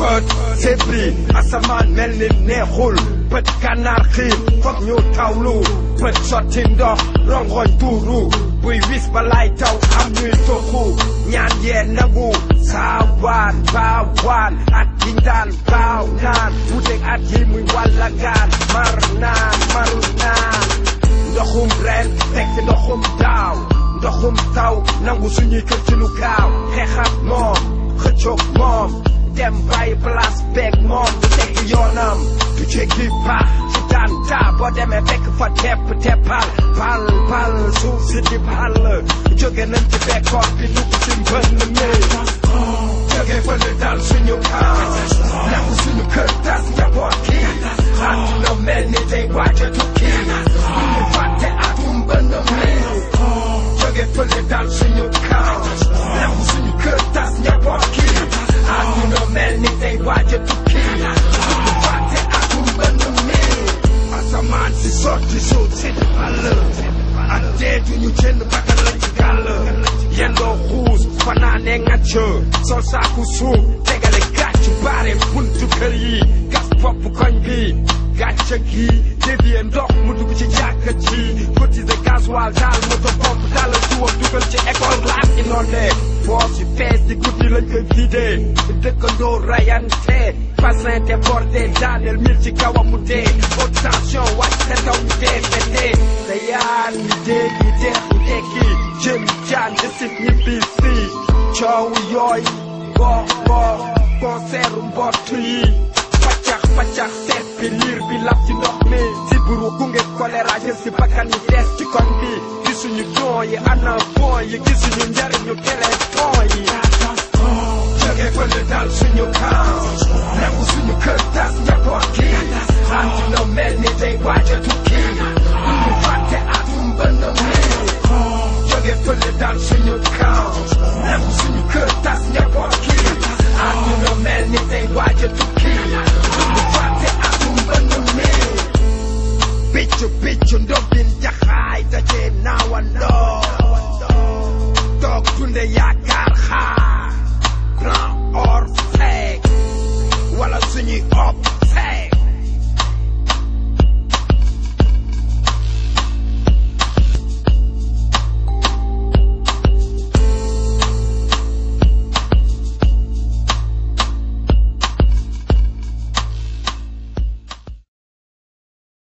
bët sébbi asamaan mel ni neexul bët gànnaar xiir foog ñu tawlu bët sotti ndox rongoñ tuuru buy wis balay taw am ñuy toxu ñaan yee nangu saawaan baawaan at yi daan baaw naan wuteeg at yi muy wàlla gaan mar naan maru naan ndoxum ren teg ci ndoxum daaw ndoxum taw nangu suñuy kër ci lu gaaw xeexat moom xëccoog moom dem bàyyi place beeg moom du teg yoonam du jéggi paax ci daan taa boo demee fekk fa tepp teppal pal pal suuf si di pal jóge nañ ci bekkoor bi dugg ci mbënn mi jóge fële dal suñu kaw nangu suñu kër tas njaboot ki àdduna mel ni day waaj a tukki ñu fàtte atum mbënn mi jóge fële dal suñu kaw nangu suñu kër tas njaboot ki àdduna mel ni day waaj a tukki ñu fàtte atum mbënn mi asamaan si sotti suuf si di àll ak dee duñu jënd bakkan lañ ci gàll yendoo xuus fanaane ngacc sol saaku suuf tegale gàcc baare buntu kër yi gas bopp koñ bi gàcc gi dévier ndox mu dugg ci jàkka ji cotiser gasoil daal moto pompe daal tuwam dugal ci école laat inondé foos yi fees di guddi lañ koy vidé dëkkandoo rayante bassin débordé daaneel mil ci kawam mu dee haute tension wàcc seen kaw ñu dee fete te yaan ñi dee ñi deex ñi dekki jëm jaan desit ñibbi si coow yooy boox boox concert mbott yi paccax paccax seet bi liir bi lab ci ndox mi si buru gunge choléra jël si bakkan yi des ci koñ bi gisuñu don yi ana bon yi gisuñu njariñu téléphone yi jóge fële dal suñu kaw nangu suñu kër tas njaboot ki àdduna mel ni day waaj a tukki ñu fàtte atum mbënn mi jóge fële dal suñu kaw nangu suñu kër tas njaboot ki àdduna mel ni day waaj a tukki ñu fàtte atum mbënn mi piccu piccu ndobbin jaxaay daje naawandoo toog dunde yaakaar xaar grand or fake wala suñuy op